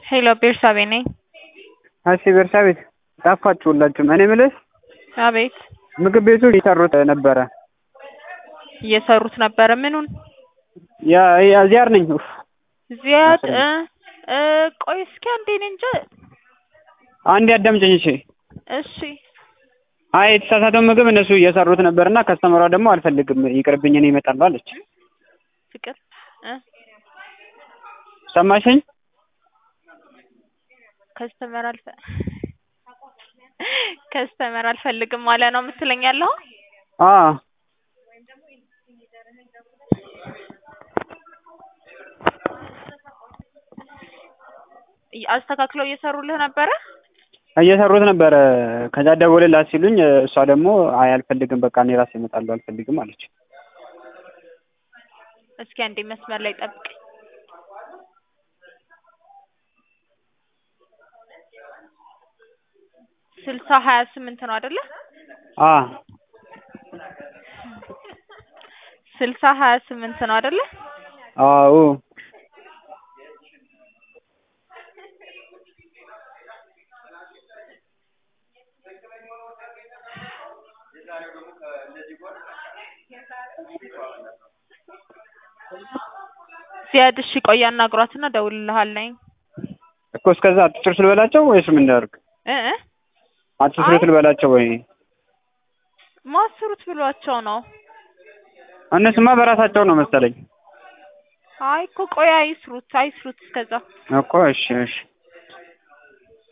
ሄሎ ቤርሳቤ ነኝ። እሺ ቤርሳቤት ጠፋችሁ ሁላችሁም። እኔ የምልሽ አቤት ምግብ ቤቱ እየሰሩት ነበረ። እየሰሩት ነበረ። ምኑን? ያ ያ ዚያር ነኝ። ኡፍ ዚያድ እ እ ቆይ እስኪ አንዴ እኔ እንጃ። አንዴ አዳምጪኝ እሺ። እሺ አይ የተሳሳተውን ምግብ እነሱ እየሰሩት ነበርና ከስተመሯ ደግሞ አልፈልግም ይቅርብኝ እኔ እመጣለሁ አለች። ፍቅር እ ሰማሽኝ? ከስተመር አልፈ ከስተመር አልፈልግም ማለ ነው የምትለኝ ያለው? አ አስተካክለው እየሰሩልህ ነበረ? እየሰሩት ነበረ። ከዛ ደውልላት ሲሉኝ እሷ ደግሞ አይ አልፈልግም በቃ እኔ ራሴ እመጣለሁ አልፈልግም አለች። እስኪ አንዴ መስመር ላይ ጠብቅ። ስልሳ ሀያ ስምንት ነው አይደለ? አ ስልሳ ሀያ ስምንት ነው አይደለ? አዎ ዚያድ እሺ ቆይ አናግሯትና እደውልልሃለኝ እኮ እስከዛ አትስሩት ልበላቸው ወይስ ምን ላድርግ? እ እ አትስሩት ልበላቸው ወይ? ማስሩት ብሏቸው ነው። እነሱማ በራሳቸው ነው መሰለኝ አይ እኮ ቆይ አይስሩት አይስሩት እስከዛ እኮ እሺ እሺ